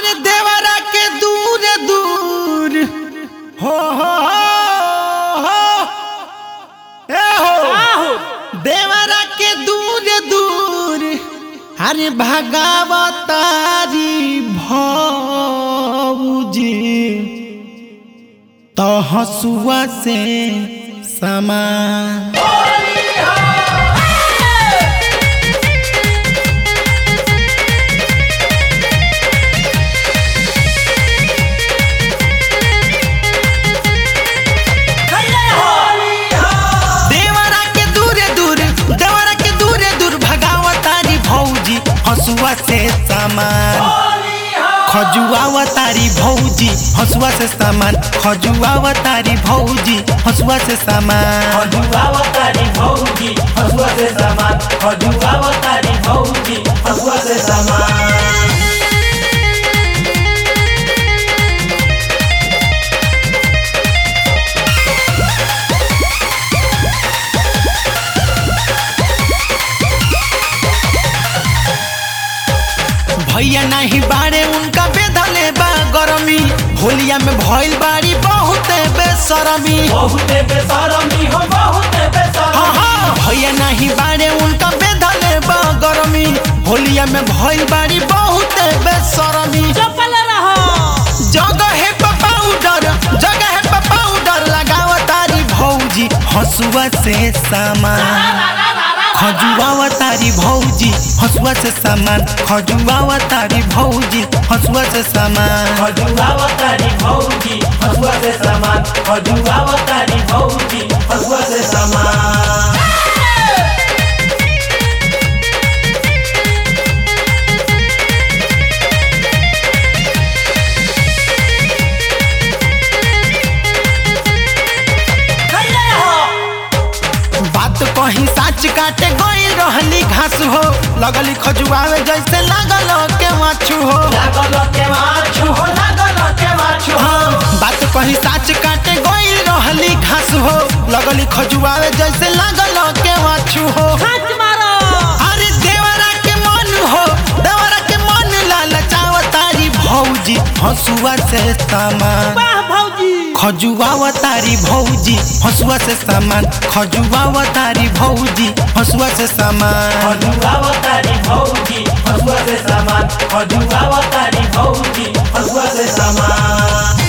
अरे देवरा के दूर दूर हो हो हो हो ए हो देवरा के दूर दूर अरे भगावतारी भौजी तो हसुआ से समान देवरा के दूरे दूर देवरा के दूरे दूर भगावतारी भौजी हसुआ से सामान खजुआवतारी भौजी हसुआ से सामान खजुआवतारी भौजी हसुआ से सामान खजुआवतारी भौजी हसुआ से सामान खजुआवतारी भौजी हसुआ से सामान भैया नहीं बाड़े उनका बेधले बा गरमी होलिया में भइल बाड़ी बहुत बेसरमी बहुते बेसरमी हो बहुते हाँ बेसरमी हाँ भैया नहीं बाड़े उनका बेधले बा गरमी होलिया में भइल बाड़ी बहुत बेसरमी जगह है पाउडर जगह है पाउडर लगावतारी भौजी हसुआ से सामान खजुआवतारी भौजी हसुआ से सामान खजुआवतारी भौजी हसुआ से सामान खजुआवतारी भौजी हसुआ से सामान खजुआवतारी भौजी हसुआ से सामान बात कहीं साच काटे गई रहली घास हो लगली खजुआवे जैसे लागल के माछू हो लागल के माछू हो लागल के माछू हो हाँ बात कहीं साच काटे गई रहली घास हो लगली खजुआवे जैसे लागल के माछू हो अरे देवरा के मन हो देवरा के मन लालचावतारी भौजी हसुआ से सामान खजुआवतारी भौजी हसुआ से सामान खजुआवतारी भौजी हसुआ से सामान खजुआवतारी भौजी हसुआ से सामान खजुआवतारी भौजी हसुआ से सामान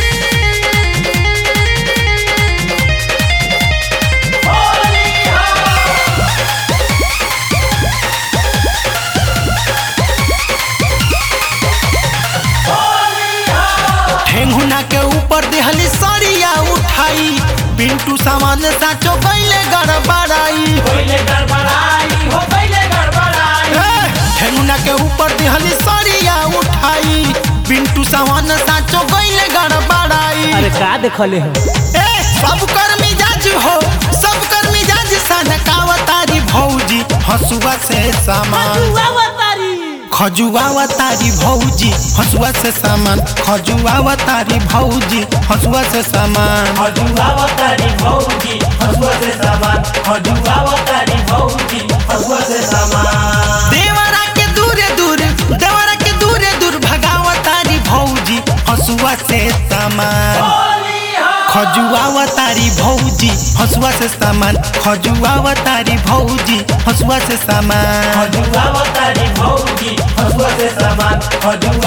ठेंगुना के ऊपर देहली सरिया उठाई पिंटू सामान साचो गईले गड़बड़ाई पहिले गड़बड़ाई हो पहिले गड़बड़ाई ए, ठेंगुना के ऊपर देहली सरिया उठाई पिंटू सामान साचो गईले गड़बड़ाई अरे का देखले हो ए सब कर मिजाज हो सब कर मिजाज सनकावतारी भौजी हसुआ से सामान खजुआवतारी भौजी हसुआ से सामान खजुआवतारी भौजी हसुआ से सामान खजुआवतारी भौजी हसुआ से सामान खजुआवतारी भौजी हसुआ से सामान देवरा के दूरे दूर देवरा के दूरे दूर भगावतारी भौजी हसुआ से सामान खजुआवतारी भौजी हसुआ से सामान खजुआवतारी भौजी हसुआ से सामान खजुआवतारी भौजी हसुआ से सामान खजुआ